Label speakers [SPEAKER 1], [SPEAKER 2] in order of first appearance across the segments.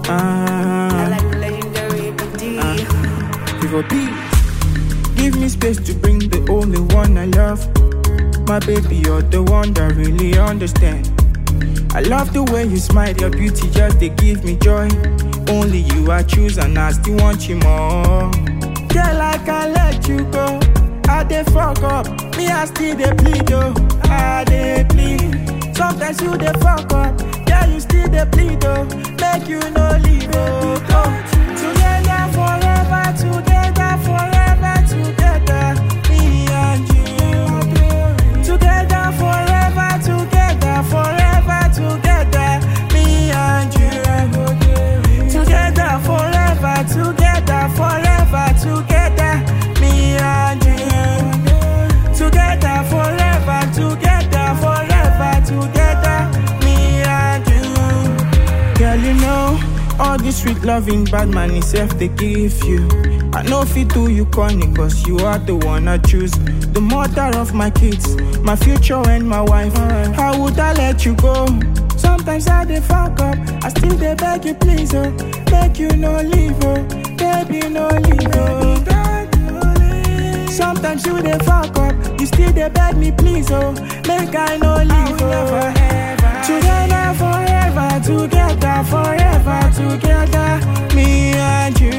[SPEAKER 1] Ah,
[SPEAKER 2] like legendary BD.
[SPEAKER 1] Vivo B. Give me space to bring the only one I love. My baby, you're the one that really understand. I love the way you smile, your beauty just they give me joy. Only you I choose and I still want you more. Girl, I can't let you go. I dey fuck up, me I still dey bleed oh. I dey bleed. Sometimes you dey fuck up, yeah you still dey bleed oh. Make you no leave oh. oh. Together forever, together forever, together, me and you. Together forever, together forever, together, me and you. Together forever, together forever, together, me and you. Together forever, together forever, together, me and you. Girl, you know all this sweet loving bad man itself they give you. I know if it do you corny, cause you are the one I choose. The mother of my kids, my future and my wife. How would I let you go? Sometimes I dey fuck up, I still dey beg you please, oh. Make you no leave, oh. Baby, no leave, oh. Sometimes you dey fuck up, you still dey beg me please, oh. Make I no leave, oh. Together forever, together forever, together, me and you.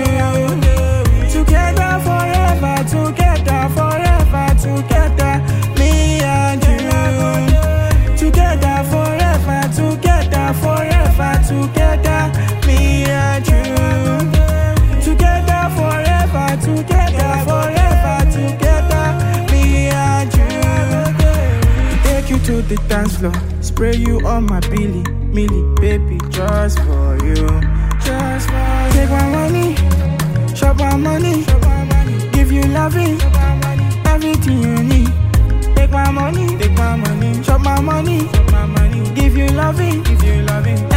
[SPEAKER 1] Together forever, together forever, together, me and you. Together forever, together forever, together, me and you. Together forever, together forever, together, me and you. Take you to the dance floor, spray you on my Billy, Millie, baby, just for you, just for you. Take my money, shop my money, give you loving, everything you need. Take my money, take my money, shop my money, give you loving, give you loving,